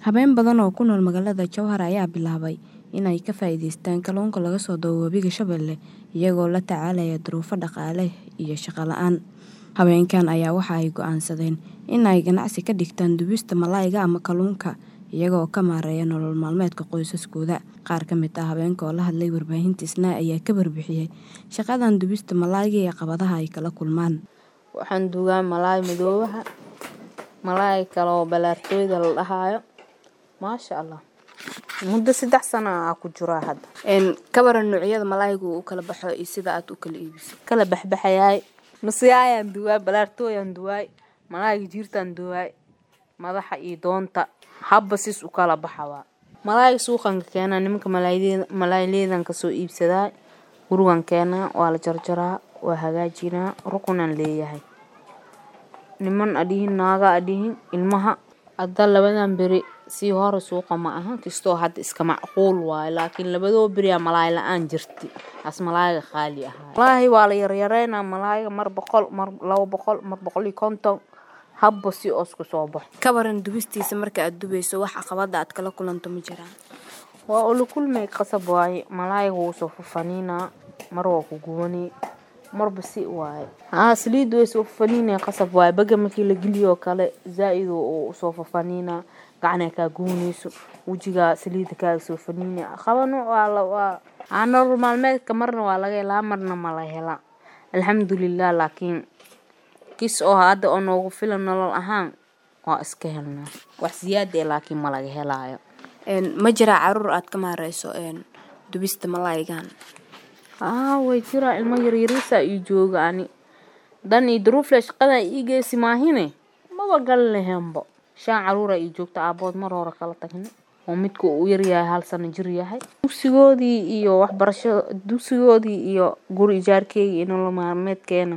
Habeen badan oo ku nool magaalada Jowhar ayaa bilaabay in ay ka faa'iidaystaan kalluunka laga soo dabo Webiga Shabeelle iyagoo la tacaalaya duruufo dhaqaale iyo shaqo la'aan. Haweenkan ayaa waxa ay go'aansadeen in ay ganacsi ka dhigtaan dubista malayga ama kalluunka iyaga oo ka maareeya nolol maalmeedka qoysaskooda. Qaar ka mid ah haweenka oo la hadlay warbaahinta Isnaa ayaa ka warbixiyay shaqadan dubista malayga iyo caqabadaha ay kala kulmaan. Waxaan duugaa malay madoobaha, malay kale oo balaartooyda la dhahayo. Maasha Allah. Muddo saddex sano ah ku jiraa hadda. Een ka waran noocyada malayga uu kala baxo iyo sida aad u kala iibiso. Kala baxbaxayay. Nusyayaan duwaa, balaartooyaan duwaay, malayga jiirtaan duwaay, madaxa iyo doonta. Habba sis u kala baxawaa. Malayga suuqan ka keenaa nimanka malayleeda malayleedan ka soo iibsadaa. Gurigan keenaa waa la jarjaraa, waa hagaajinaa, rukunan leeyahay. Niman adhihin naaga adhihin ilmaha hadda labadan beri sii hore suuqa ma aha kastoo hadda iska macquul waaye laakiin labadoo beri aa malay la'aan jirti as malayga qaali ahaa. Wallaahi waa la yaryareynaa malayga mar boqol mar labo boqol mar boqol iyo konton habba si oo isku soo baxo. Ka waran dubistiisa marka aad dubayso wax caqabada aad kala kulanto ma jiraan. Waa ula kulmay qasab waaye malayga wuu soo fafaniinaa mar waa ku gubani marba si waaye. Haa saliid way soo fafaniinay qasab waaye baga markii la geliyo kale zaa'id oo soo fafaniinaa gacana ka guunayso wajiga saliida ka soo faniinay. Qabano waa la waa aan nolol maalmeedka marna waa laga helaa marna ma la helaa. Alxamdulillah laakiin kis oo hadda oo noogu filan nolol ahaan waa iska helnaa. Wax siyaada ah laakiin ma laga helaayo. Een ma jira caruur aad ka maareyso een dubista malaygan. Haa way jiraa ilmo yaryariisa ii jooga ani. Dan iyo duruuf la shaqada ii geysi maahine maba gal lahaynbo. Shan caruura ii joogta aabood mar hore kala tagni. Oo midku uu yar yahay hal sano jir yahay. Dugsigoodii iyo waxbarasho dugsigoodii iyo guri ijaarkeeyga iyo nolol maalmeedkeena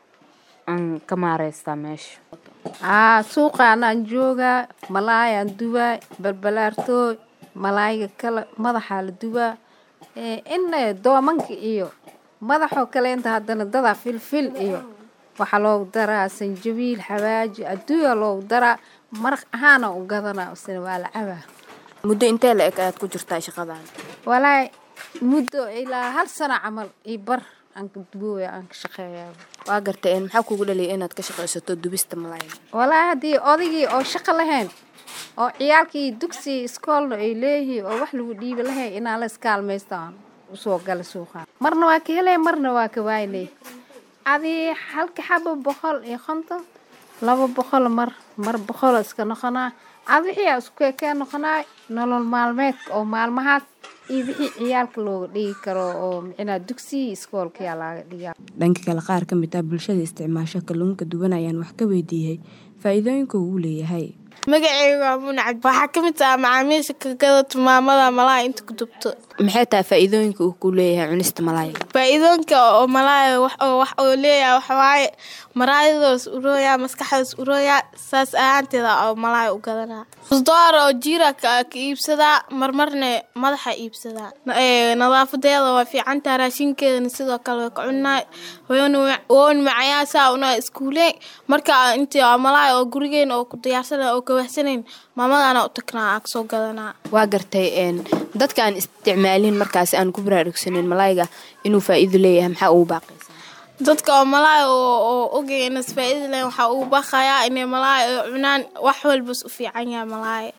aan ka maareystaa meesha. Haa suuqaan aan joogaa malay aan dubaa balbalaartooy malayga kala madaxa la dubaa ee in doomanka iyo madaxo kale inta haddana dada filfil iyo waxa loogu daraa sanjabiil xawaaji adduunya loogu daraa maraq ahaan u gadanaa isna waa la cabaa. Muddo intee la eg ayaad ku jirtaa shaqadan. Walaay muddo ilaa hal sano camal ii bar aan ka duboya aan ka shaqeeyaa. Waa gartay een maxaa kugu dhaliyay inaad ka shaqeysato dubista malayga. Walaay haddii odaygii oo shaqo lahayn oo ciyaalkii dugsi iskoolna ay leeyihiin oo wax lagu dhiibi lahayn inaan la iskaalmaystaan u soo gala suuqa. Marna waa ka helay marna waa ka waayay. Adii halka xabo boqol iyo konton laba boqol mar mar boqol iska noqonaa. Ad wixii isku keen noqonaa nolol maalmeedka oo maalmahaas iyo wixii ciyaalka looga dhigi karo oo micnaa dugsi iskoolka yaa laga dhigaa. Dhanka kale qaar ka mid ah bulshada isticmaasha kalluunka duban ayaan wax ka weydiiyay faa'iidooyinka uu leeyahay. Magacayga waa Muun Cabdi. Waxaa ka mid ah macaamiisha ka gadato maamada malay inta ku dubto. Maxay tahay faa'iidooyinka uu ku leeyahay cunista malayga. Faa'iidooyinka oo malay wax oo wax oo leeyahay waxa waaye maraayadaas urooya maskaxdaas urooya saas ahaanteeda oo malay u gadanaa. Khudar oo jiira ka ka iibsadaa marmarna madaxa iibsadaa. Ee nadaafadeeda waa fiican tahay raashinkeedana sidoo kale way ka cunaa. Wayna woon macayaasa una iskuulee marka intii malay oo gurigeena oo ku diyaarsanaa oo ka waxsanayn maamadana u tagnaa ag soo gadanaa. Waa gartay een dadka aan isticmaalin markaas aan ku baraarugsanin malayga inuu faa'iido leeyahay maxaa ugu baaqaysaa. Dadka oo malay oo oo ogeyn is faa'iido leh waxa uu baqayaa inay malay cunaan wax walba u fiican yahay malay.